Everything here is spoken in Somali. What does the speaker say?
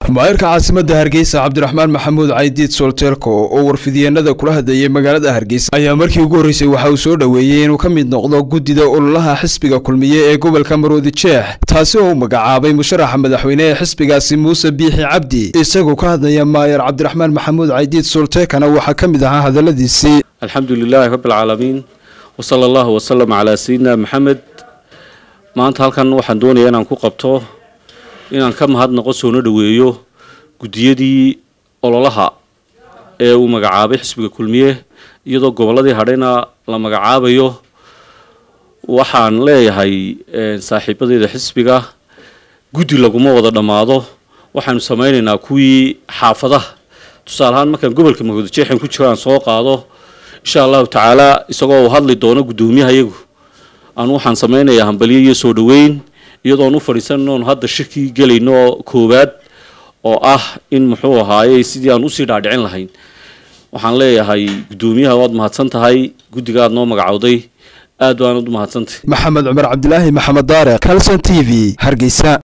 maayirka caasimadda hargeysa cabdiraxmaan maxamuud caydiid solteelko oo warfidyeennada kula hadlayay magaalada hargeysa ayaa markii ugu horreysay waxa uu soo dhoweeyey inuu ka mid noqdo guddida ololaha xisbiga kulmiye ee gobolka maroodi jeex taasi oo uu magacaabay musharaxa madaxweyne ee xisbigaasi muuse biixi cabdi isagoo ka hadlaya maayar cabdiraxmaan maxamuud caydiid solteekana waxaa ka mid ahaa hadalladiisii alxamdu lilaahi rabbialcaalamiin wasala allahu wasalam calaa sayidina maxamed maanta halkan waxaan doonayaa inaan ku qabto inaan ka mahadnaqo soona dhoweeyo guddiyadii ololaha ee uu magacaabay xisbiga kulmiye iyadoo gobolladii hadhayna la magacaabayo waxaan leeyahay saaxiibadeeda xisbiga guddi laguma wada dhammaado waxaanu samaynaynaa kuwii xaafadaha tusaale ahaan markaan gobolka maroodijeexan ku jiro aan soo qaado insha allahu tacaala isagoo uu hadli doono guddoomiyaha iyagu aan waxaan samaynayaa hambalyo iyo soo dhoweyn iyadoon u fadhiisanoon hadda shirkii gelayno koowaad oo ah in muxuu ahaaye sidii aan usii dhaadhicin lahayn waxaan leeyahay guddoomiyaha waad mahadsan tahay guddiga aad noo magacowday aad baanad u mahadsantahay maxamed cumar cabdilaahi maxamed daare calson t v hargeysa